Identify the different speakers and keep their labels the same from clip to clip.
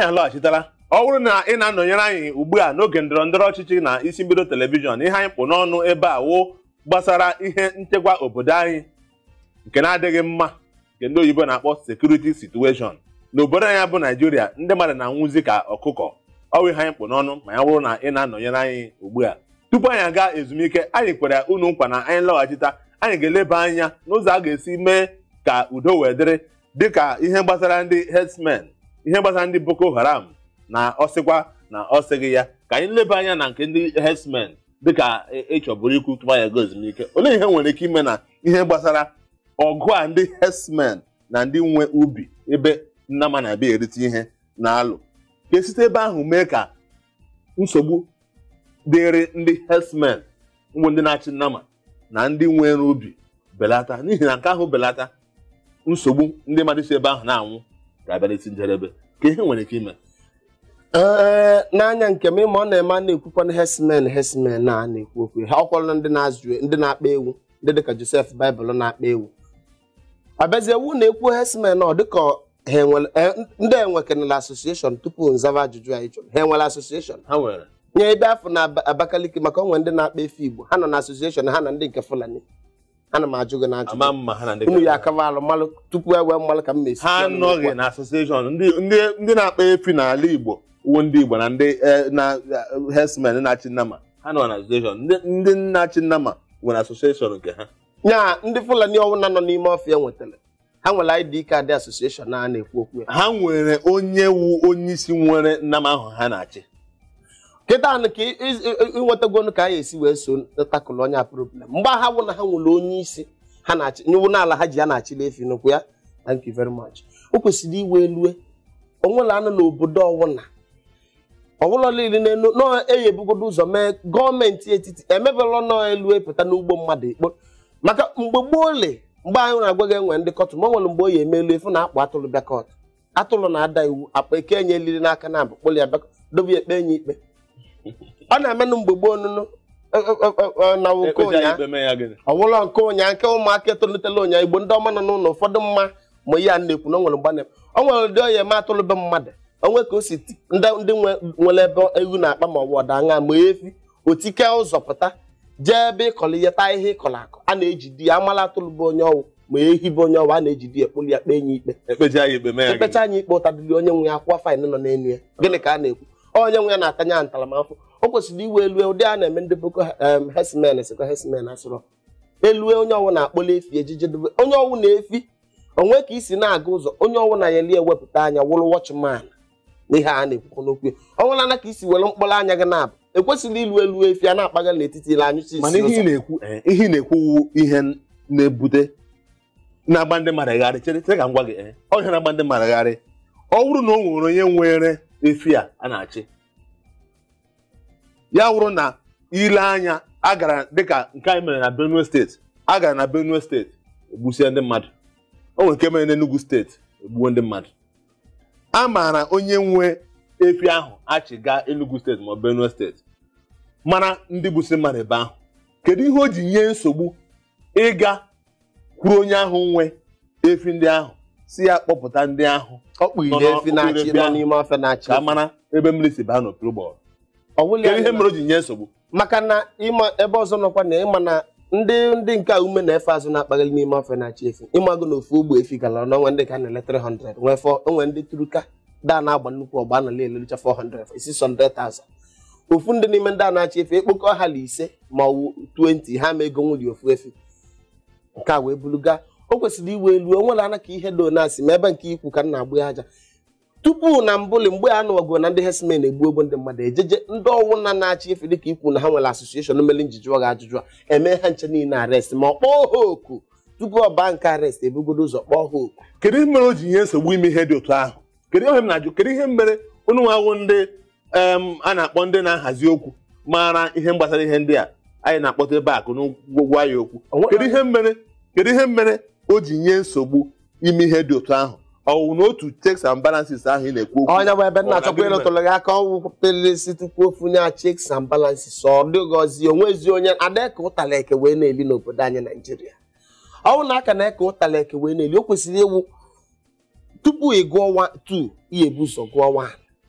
Speaker 1: anyị lọghachitala ọ bụrụ na ị na-anọnyere anyị ugbu a n'oge ndọrọ ndọrọ ọchịchị na isi mbido telivishọn ihe anyị kpụ n'ọnụ ebe a wụ gbasara ihe nchekwa obodo anyị nke na-adịghị mma nke ndị oyibo na-akpọ sekuriti situeshọn n'obodo anyị bụ naijiria ndị mmadụ na-anwụzi ka ọkụkọ ọ bụ ihe anyị kpụ n'ọnụ ma ya bụrụ na ị na-anọnyere anyị ugbu a tupu anyị aga ezumike anyị kwere unu nkwa na anyị lọghachita anyị ga-eleba anya n'ụzọ a ga-esi mee ka udo wee dịrị dịka ihe gbasara ndị herdsmen ihe gbasara ndị boko haram na ọsịkwa na ọsịghị ya ka anyị leba anya na nke ndị herdsmen dịka ịchọburu ikwu tupu anyị aga ezumike olee ihe nwere ike ime na ihe gbasara ọgụ a ndị herdsmen na ndị nwe ubi ebe nnama na-abịa erite ihe na-alụ ka esite ebe ahụ mee ka nsogbu dịrị ndị herdsmen ụmụ ndị na-achị nnama na ndị nwere ubi belata n'ihi na nke ahụ belata nsogbu ndị mmadụ si ebe ahụ na-anwụ ga-abịarịta njedebe ka ihe nwere ike ime
Speaker 2: ee n'anya nke m ịma ọ na-eme a na-ekwukwana herdsmen herdsmen na a na-ekwu okwu ha ọkwọrọ ndị na-azụ ndị na-akpa ewu ndị dịka Josef Baịbụl na-akpa ewu abịazie ewu na-ekwu herdsmen ọ dịka ha enwere ndị enwekenala asosieshọn tupu nzaba ajụjụ anyị jụrụ ha enwere asosieshọn
Speaker 1: ha nwere
Speaker 2: nye ebe afọ na Abakaliki maka onwe ndị na-akpa efe Igbo ha nọ na asosieshọn ha na ndị nke Fulani ana m ajụ gị na
Speaker 1: ama
Speaker 2: ajụjụ
Speaker 1: mma ha na ndị
Speaker 2: unu ya akaba alụ mmalụ tupu e wee mmalụ ka m mesi
Speaker 1: ha anọghị na asosieshọn ndị ndị ndị na-akpa efi n'ala Igbo uwe ndị Igbo na ndị eh, na herdsmen na-achị nnama ha nọ na asosieshọn ndị ndị na-achị nnama nwere asosieshọn nke ha
Speaker 2: nya ndị Fulani ọwụna nọ n'ime ọfịa nwetara ha nwere ID kaadị asosieshọn a na-ekwu okwu ya
Speaker 1: ha nwere onye wu onye isi nwere nnama ahụ ha na-achị
Speaker 2: kịta anụ ka ịnwetagonu ka a ga-esi wee so takụlụ onye a problem mgbe ha wụ na ha nwere onye isi ha na-achị nyewu n'ala ha ji ya na-achịla efi n'okwu ya thank you very much o kwesịrị iwe elue onwere anụ n'obodo ọwụna ọbụla niile n'elu nọọ eyebugodo ụzọ mee gọọmenti etiti emebela nọọ elu epụta n'ugbo mmadụ ikpo maka mgbe gboo le mgbe anyị na-agwa gị enwe ndị kọtụ ma ọ nwere mgbe o yi eme elu efu na-akpụ atụrụ bịa kọtụ atụrụ na-ada iwu akpa eke enye eliri n'aka na abụ kpụrụ ya bịa dobe ya ekpe enye ikpe ọ na-emenụ mgbe gboo nụnụ na oke
Speaker 1: ekpeja
Speaker 2: ụnya
Speaker 1: ikpe mee ya gịnị
Speaker 2: ọwụlọ nke ụnya nke ụmụaka etolitela ụnya igbo ndị ọma nọ n'ụlọ ụfọdụ mma ma ihe a na-ekwu na o nwere mgbe ọ nwere ụdị ọya eme atụlụbe mmadụ onwe ka o si ti- ndị ndị nwe- nwere ebe ewu na-akpa ma ọ bụ ọda aṅa ma efi otike ụzọ pụta jee ebe ịkọrọ ihe taa ihe ịkọrọ akọ a na-ejidi ya amala atụlụbe onye ọwụ ma ehi bụ onye ọwụ a na-ejidi ya kpụrụ ya kpee nye ikpe
Speaker 1: ekpeja ya ikpe mee ya gịnị
Speaker 2: ekpecha anya ikpe ụtadịrị onye nwe ya akwụkwọ faịn nọ n'elu ya gịnị ka a na-ekwu onye nwe ya na-atanye ya ntaramahụhụ o kwesịrị iwe elue ụdị a na-eme ndị boko em, herdsmen sikwa herdsmen asụrọ elue onye ọwụ na-akpọla efi ejije dobe onye ọwụ na-efi onwe ka isi na-aga ụzọ onye ọwụ na ya eli ewepụta anya wụrụ watchman n'ihe a na-ekwukwu n'okwu ya ọnwụla na ka isi were mkpọrọ anya gị na-abụ ekwesịrị ilu elu efi a na-akpaga n'etiti ile anyụchi isi
Speaker 1: mana ihe ị
Speaker 2: ụzọ
Speaker 1: na-ekwu eh, ihe ị na-ekwu wu ihe na-ebute na-agba ndị mmadụ gharị chere chere ka m gwa gị eh, ọ ihe na-agba ndị mmadụ gharị ọ bụrụ na o nwere onye nwere efi a a na-achị ya wụrụ na ile anya a gara dịka nke anyị mere na Benue steeti a gara na Benue steeti egbusie ndị mmadụ o nwere nke mere n'Enugu steeti egbuo ndị mmadụ a maara onye nwe efi ahụ achị gaa Enugu steeti ma ọ bụ Benue steeti mara ndị gbusi mmadụ ebe ahụ kedu ihe o ji nye nsogbu ịga kwuru onye ahụ nwe efi ndị ahụ si ya kpọpụta ndị ahụ
Speaker 2: ọkpụ
Speaker 1: nọ
Speaker 2: ire
Speaker 1: n'ọkpụ
Speaker 2: efi na-achị
Speaker 1: ire
Speaker 2: nọ
Speaker 1: ahụ.
Speaker 2: n'ime ọfịa na-achị
Speaker 1: ka a mara ebe mmiri si baa n'okpuru ụgbọrọ
Speaker 2: ọwụla
Speaker 1: kedu ihe mere o ji nye nsogbu
Speaker 2: maka na ịma ebe ọzọ nọkwa na ịma na ndị ndị nke a ume na-efe azụ na-akpagharị n'ime ofe na-achị efi ịmago na ofu ogbe efi gara n'onwe ndị ka na-ele 300 nwee fọ onwe ndị turuka da na-agba nnukwu ọgba na elelicha 400 600,000 ofu ndị n'ime ndị a na-achị efi ekpokọ ha na ise ma ọ wụ 20 ha ma ego nwuli ofu efi nke a wee buluga o kwesịrị iwe elu o nwere ana ka ihe do na-asị ma ebe nke ikwu ka m na-agbụ ya aja tupu na mbụli mgbe a nụwago na ndị herdsmen egbu ogbo ndị mmadụ ejeje ndị ọwụna na-achị efe dịka ikwu na ha nwere asosieshọn mere njiji gị ajụjụ a eme ha nche niile arest ma ọ kpọọ ha oku tupu ọ baa nke arest ebugodo ụzọ kpọọ ha oku
Speaker 1: kedu ihe mere o ji nye nsogbu ime ihe dị otu ahụ kedu ihe m na-ajụ kedu ihe mere unu nwawụ ndị em, a na-akpọ ndị na-ahazi okwu mara ihe gbasara ihe ndị a anyị na-akpọta ebe akụ n'ụgwọ ya okwu
Speaker 2: Onwe-
Speaker 1: kedu ihe mere kedu ihe mere o ji nye nsogbu ime ihe dị otu ahụ ọ wụ na otu checks and balances ahụ ị na-ekwu okwu
Speaker 2: onye bụ ebe nna
Speaker 1: Ọ
Speaker 2: achọkwa
Speaker 1: na-adịrị
Speaker 2: ịlụtụrụ gị aka ọnwụ pelesi tupu ofu nye checks and balances ọ dịghọzi onwezi onye adaka ụtala eke wee na-eli n'obodo anyị naijiria ọnwụ na aka na-eke ụtala eke wee na-eli o kwesịrị ịwụ tupu ị gụọ 2 ihe ebu ụzọ gụọ 1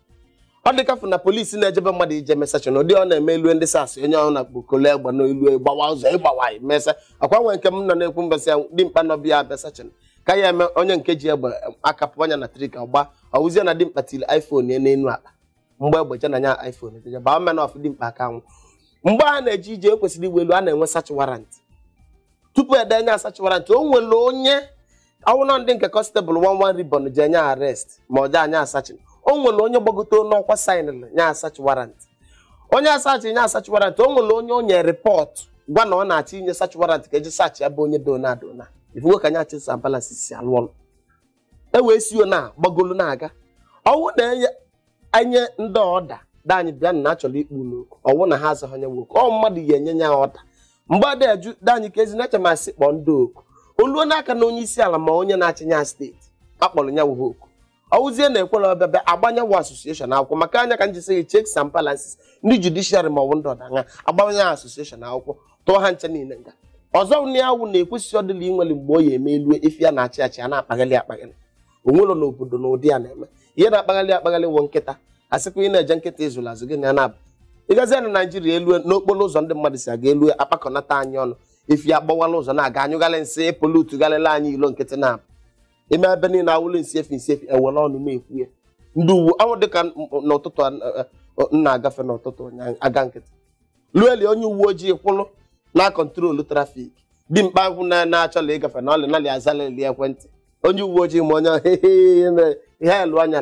Speaker 2: ọ dịkafụ na polisi na-ejebe mmadụ ije mesachọn ụdị ọ na-eme elu ndị sas onye ọhụrụ na kpokolo egbe n'elu gbawa ụzọ ịgbawa mesa akwa nwe nke m nọ na-ekwu mbọsị ya dimkpa nọbịa besachọn ka ya eme onye nke ji egbe akapụ anya na trika gba ọwụzie na dimkpa tiri iphone ya n'elu akpa mgbe egbe je na nya iphone ejeje baa mena ọf dimkpa aka nwụ mgbe a na-eje ije ekwesịrị igwe elu a na-enwe sach warrant tupu edenye asach warrant o nwere onye ọwụna ndị nke kọnstabụl wan wan ribon ji enye arrest ma ọ je anya asachin o nwere onye gbagote n'ọkwa sainl nye asach warrant onye asachi nye asach warrant o nwere onye o nye rịpọt gwa na ọ na-achọ inye sach warrant ka eji sach ya bụ onye dona adona ifugo ka nya achị sambalansi si alụ ọrụ e wee si na gbagolu na-aga ọwụ na enye enye ndị ọda daanyị bịa na achọrọ ikpu n'oku ọwụ na ha azaghị onye nwoke ọ mmadụ ya enye ya ọda mgbe ada eju daanyị ka ezi na-eche masị kpọọ ndị oku oluo n'aka na onye isi ala ma onye na-achị ya steeti akpọrọ ya wuhe oku ọwụzie na ekwere ọbịabịa agbanyewo asosieshọn akwụkwọ maka anya ka m jisi gị checks and balances ndị judishiarị ma ọ bụ ndị ọdanya agbanye asosieshọn akwụkwọ tụọ ha nche niile nga ọzọ nri awụ na-ekwesịghị ọdịla inwere mgbe ọ ya eme elu efi ya na-achị achị a na-akpaghalị akpaghalị onwelo n'obodo na ụdị ya na-eme ihe na-akpaghalị akpaghalị wụ nkịta asịkwa ị na-eje nkịta ịzụrụ azụ gị na ya na-abụ ịgazie na naijiria elu n'okporo ụzọ ndị mmadụ si aga elu akpakọnata anyị ọnụ efi agbawala ụzọ na-aga anyụghalị nsị polutughalịla anyị ilo nkịtị na-abụ ime ebe niile awụlụ nsi efi nsi efi ewere ọnụ na-ekwu ya ndị uwe ọnwụ dịka n'ụtụtụ m na-agafe n'ụtụtụ ụnyaahụ aga nkịtị lueli onye uwe ojii kwụlụ na kọntrolu trafik dimkpa ahụ na-achọla ịgafe na ọlị nalị azalili ekwentị onye uwe ojii ma onye ihe elu anya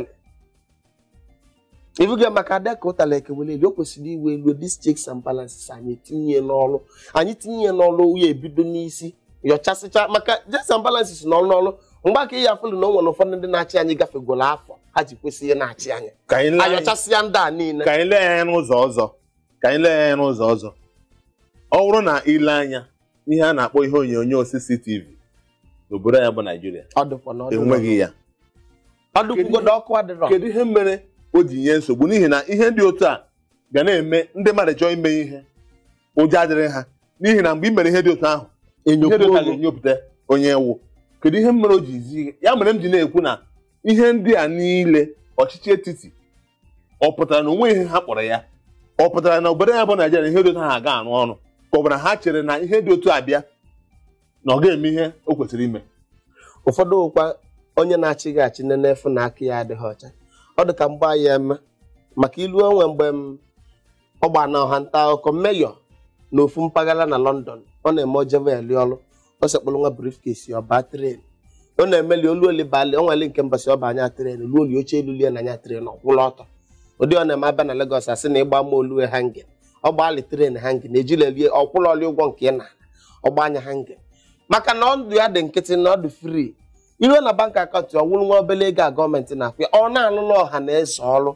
Speaker 2: ibuga maka deka ụtala ekeweleli o kwesịrị iwe elu dis checks and balances anyị tinye n'ọrụ anyị tinye n'ọrụ ya ebido n'isi yọchasịcha maka checks and balances n'ọrụ n'ọrụ mgbe aka ihe afụlụ na o nwere ụfọdụ ndị na-achị anyị gafegoro afọ ha ji kwesị ihe na-achị anyị
Speaker 1: ka anyị lee anya-
Speaker 2: ayọchasịa ndị a niile
Speaker 1: ka anyị lee anya n'ụzọ ọzọ ka anyị lee anya n'ụzọ ọzọ ọ bụrụ na ile anya ihe a na-akpọ ihe onyonyo CCTV n'obodo anyị bụ Naijiria
Speaker 2: ọ dịkwa na ọ dị
Speaker 1: enweghị ya
Speaker 2: ọ dịkwugodo ọkụ adịrọ
Speaker 1: kedu ihe mere o ji nye nsogbu n'ihi na ihe dị otu a ga na-eme ndị mmadụ chọọ ime ihe ụjọ adịrị ha n'ihi na mgbe ị mere ihe dị otu ahụ ihe dị otu a ga-enyopụta onye ewu kedu ihe mere o ji zi ya mere m ji na-ekwu na ihe ndị a niile ọchịchị etiti ọ pụtara na onwe ihe ha kpọrọ ya ọ pụtara na obodo ya bụ Naijiria ihe dị otu ahụ aga arụ ọrụ ka ọ bụ na ha chere na ihe dị otu a bịa na ọ ga-eme ihe o kwesịrị ime
Speaker 2: ụfọdụ ụkwa onye na-achị gị achị nene efu na aka ya adịghị ọcha ọ dị ka mgba ya eme maka ilu onwe mgbe m ọ gba na ọha nta akụkọ meyọ na ofu mpaghara na London ọ na-eme ojebe eli ọrụ ọ sekpụrụ nwa briefcase ya ọba tren ọ na-emeli olu oli bali onweli nke mbọsị ọba anya tren ruo oli oche elu lie na anya tren ọkwụla ọtọ ụdị ọ na-eme abịa na Lagos asị na ịgba ma olue hangin ọ gbalị tren hangin ejilelie ọkwụla oli ụgwọ nke ị na ọgba anya hangin maka na ọdụ ya dị nkịtị na ọdụ fri iruo na bank akaụntụ ọ wụrụ nwa obele ego a gọọmenti na-akwụ ya ọ na-alụlụ ọha na eze ọrụ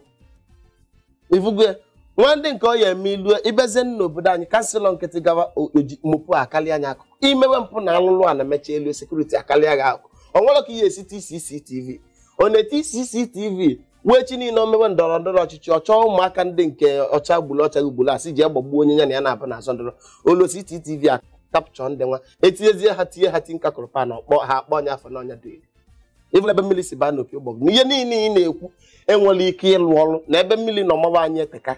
Speaker 2: ifugo nwa ndị nke ọ ya eme ilu ibezie n'obodo anyị kanselọ nkịtị gawa oji mopụ akarịa anya akụkụ imewe mpụ na alụlụ a na-emecha elu sekuriti akarịa gị akụ ọ nwere ka ihe esi TCCTV ọ na-eti CCTV wee chi niile omewe ndọrọ ndọrọ ọchịchị ọ chọọ ụmụaka ndị nke ọcha gburu ọcha gburu asị ji egbagbuo onye ya na ya na-abụ na azọ ndọrọ olu CCTV a kapchọ ndị nwa etinyezie ha tinye ha tinka kụrụpa na ọkpọ ha akpọ ọnya afọ n'ọnya dị ịbụla ebe mmiri si baa n'opi ụgbọgụ na ihe niile ị na-ekwu enwere ike ịlụ ọrụ na ebe mmiri na ọmaba anyị eteka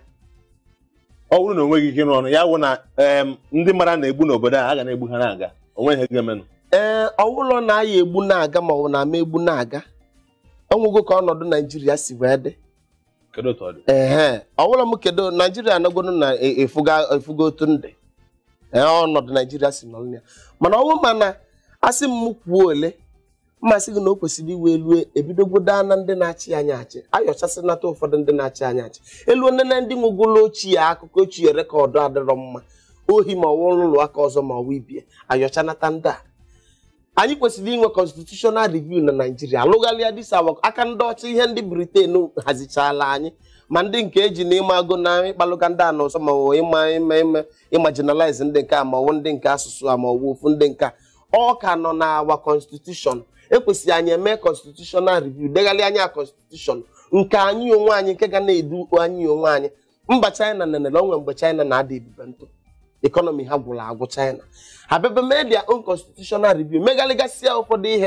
Speaker 1: ọ bụrụ na o nweghị ike ịrụ ọrụ ya wụ na em, ndị mara na-egbu n'obodo a a ga na-egbu ha na-aga onwe ihe ga-emenụ
Speaker 2: ee ọwụlọ na-aya egbu na-aga ma ọ bụ na-ama egbu na-aga ọnwụgo ka ọnọdụ naijiria si wee dị
Speaker 1: kedu otu ọ dị
Speaker 2: ehe ọwụlọ m kedu naijiria anọgoro na e- efuga efuga otu ndị ee ọnọdụ naijiria si nọrọ ya mana ọnwụ mana asị m kwuo ole mmasị gị na o kwesịrị iwe elu ebidogodo na ndị na-achị anyị achị ayọchasịnata ụfọdụ ndị na-achị anyị achị elu onene ndị nwegolo ochie akụkọ ochie rekọdụ adịrọ mma ohi ma ọwụ ụlọ aka ọzọ ma ọwụ ibie ayọchanata ndị a anyị kwesịrị inwe constitutional review na naijiria alụgharịa disawa aka ndị ọcha ihe ndị briten hazichala anyị ma ndị nke eji na ịma agụ na ịkpalụga ndị a n'ọzọ ma ọ bụ ịma ime ime ịmajinalize ndị nke a ma ọ bụ ndị nke asụsụ a ma ọ bụ ofu ndị nke a ọ ka nọ na awa constitution ekwesịrị anyị eme constitutional review degharị anya constitution nke anyị onwe anyị nke ga na-edu anyị onwe anyị mba china nenere onwe mgbe china na-ada ebube ntụ ekọnọmi ha gwụrụ agwụ china ha bebe mee their own constitutional review megharịgasịa ụfọdụ ihe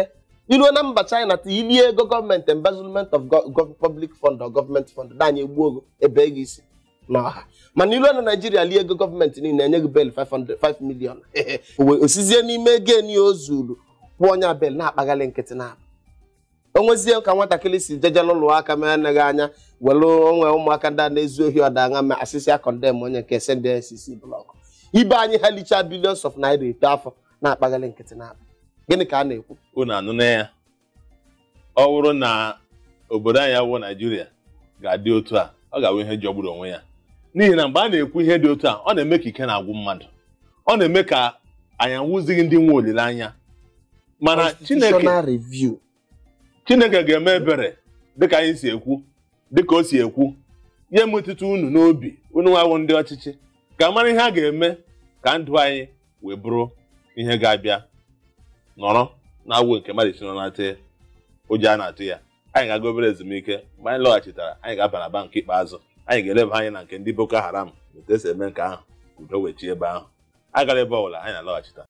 Speaker 2: iruo na mba china ta ilie ego gọọmenti embezzlement of go- go- public fund or gọọmenti fund danye egbuo ogo ebe ego isi n'ọha mana iruo na naijiria lie ego gọọmenti niile enye gị bel 500 5 million Owe- osizie n'ime ego eni o zuru kwụọ onye bel na-akpaghalị nkịtị na onwezie ka nwatakịrị si jeje n'ụlọ aka ma anaghị anya were onwe ụmụaka ndị a na-ezu ohi ọdaṅa ma asịsị ya kọndem onye nke send ncc blọk ibe anyị ha lichaa bilions of naira eto afọ na-akpaghalị nkịtị na gịnị ka a na-ekwu
Speaker 1: unu anụ na ya ọ bụrụ na obodo anyị awụ naijiria ga-adị otu a ọ ga-awụ ihe jọgburu onwe ya n'ihi na mgbe a na-ekwu ihe dị otu a ọ na-eme ka ike na-agwụ mmadụ ọ na-eme ka anyị anwụzighị ndị nwe olileanya mana chineke
Speaker 2: Constitutional review
Speaker 1: chineke ga-eme ebere dịka anyị si ekwu dịka o si ekwu ya metụta unu n'obi unu nwawụ ndị ọchịchị ka mara ihe a ga-eme ka ndụ anyị wee bụrụ ihe ga-abịa nọrọ na-awụ nke mmadụ si nọ na-atị ụjọ a na-atụ ya anyị ga-aga obere ezumike mgbe anyị lọghachitara anyị ga-aba na bank ikpeazụ anyị ga-eleba anya na nke ndị boko haram otu esi eme nke ahụ ka udo wechie ebe ahụ agara ebe ọbụla anyị na-alọghachita